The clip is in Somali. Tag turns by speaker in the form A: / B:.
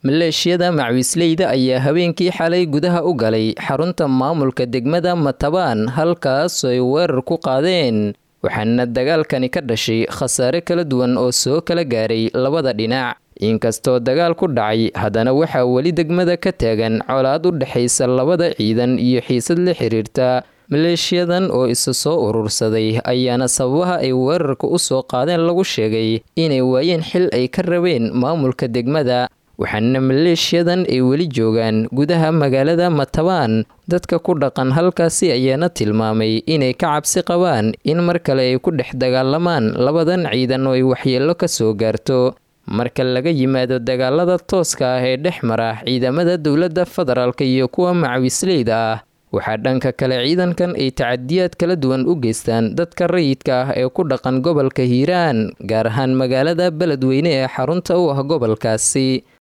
A: maleeshiyada macwiisleyda ayaa habeenkii xalay gudaha u galay xarunta maamulka degmada matabaan halkaas ay weerar ku qaadeen waxaana dagaalkani ka dhashay khasaare kala duwan oo soo kala gaaray labada dhinac inkastoo dagaal ku dhacay haddana waxaa weli degmada ka taagan colaad u dhexaysa labada ciidan iyo xiisad la xiriirta maleeshiyadan oo isa soo urursaday ayaana sababaha ay weerarka u soo qaadeen lagu sheegay inay waayeen xil ay ka rabeen maamulka degmada waxaana maleeshiyadan ay weli joogaan gudaha magaalada matabaan dadka ku dhaqan halkaasi ayaana tilmaamay inay ka cabsi qabaan in mar kale ay ku dhex dagaalamaan labadan ciidan oo ay waxyeello ka soo gaarto marka laga yimaado dagaalada tooska ah ee dhex mara ciidamada dowladda federaalk iyo kuwa macwisleyda ah waxaa dhanka kale ciidankan ay tacadiyaad kala duwan u geystaan dadka rayidka ah ee ku dhaqan gobolka hiiraan gaar ahaan magaalada beledweyne ee xarunta u ah gobolkaasi